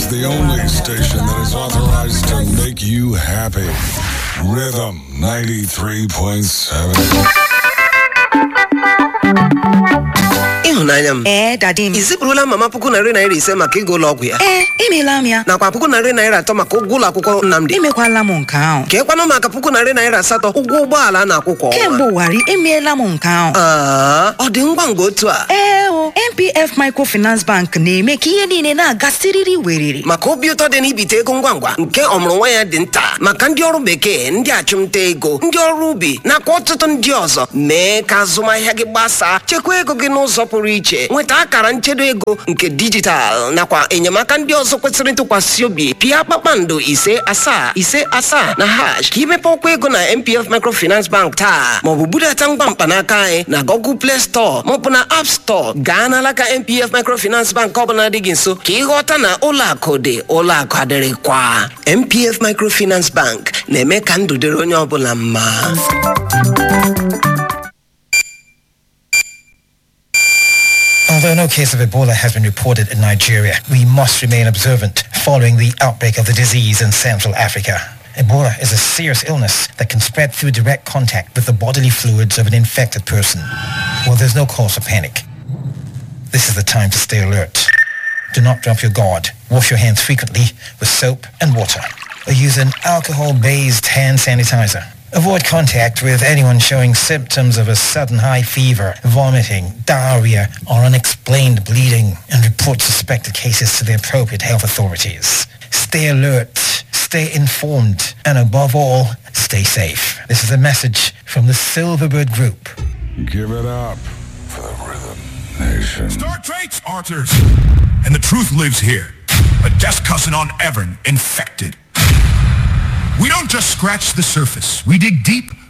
the only station that is authorized to make you happy. Rhythm 93.7. ịhụnanya m ee dadi m i zipụrụla mama puku narị naira ise maka ịga ụlọ ọgwụ ya ee emeela m ya nakwa puku narị naira atọ maka ụgwọ ụlọ akwụkwọ nnamdị emekwala m nke ahụ ka ịkwanụ maka puku narị naira asatọ ụgwọ ụgbọala a na-akwụ kwa kemgbe ọnwa ụwarị emeela m nke ahụ Aa, ọ dị ngwa ngwa otu a ee o npf microfinance bank na-eme ka ihe niile na-aga siriri weriri maka obi ụtọ dị n'ibite ego ngwa ngwa nke ọmụrụ nwa ya dị nta maka ndị ọrụ bekee ndị achụmnta ego ndị ọrụ ubi nakwa ọtụtụ ndị ọzọ mee ka azụmahịa gị gbasaa chekwa ego gị n'ụzọ pụrụ iche nweta akara nchedo ego nke dijitalụ nakwa enyemaka ndị ọzọ kwesịrị ntụkwasị obi pịa kpakpando ise asaa ise asaa na hash ka imepe ọkwa ego na mpf microfinance bank taa maọbụ budata ngwa mkpanaka anyị na google play store maọbụ na app store gaa n'alaka mpf microfinance bank ọbụla dị gị nso ka ịghọta na ụlọ akụ dị ụlọ akụ adịrịkwa mpf microfinance bank na-eme ka ndụ dịrị onye ọbụla mma Although no case of Ebola has been reported in Nigeria, we must remain observant following the outbreak of the disease in Central Africa. Ebola is a serious illness that can spread through direct contact with the bodily fluids of an infected person. Well, there's no cause for panic. This is the time to stay alert. Do not drop your guard. Wash your hands frequently with soap and water. Or use an alcohol-based hand sanitizer. Avoid contact with anyone showing symptoms of a sudden high fever, vomiting, diarrhea, or unexplained bleeding, and report suspected cases to the appropriate health authorities. Stay alert, stay informed, and above all, stay safe. This is a message from the Silverbird Group. Give it up for the Rhythm Nation. Star traits, Arthurs. And the truth lives here. A desk cousin on Evern, infected. We don't just scratch the surface. We dig deep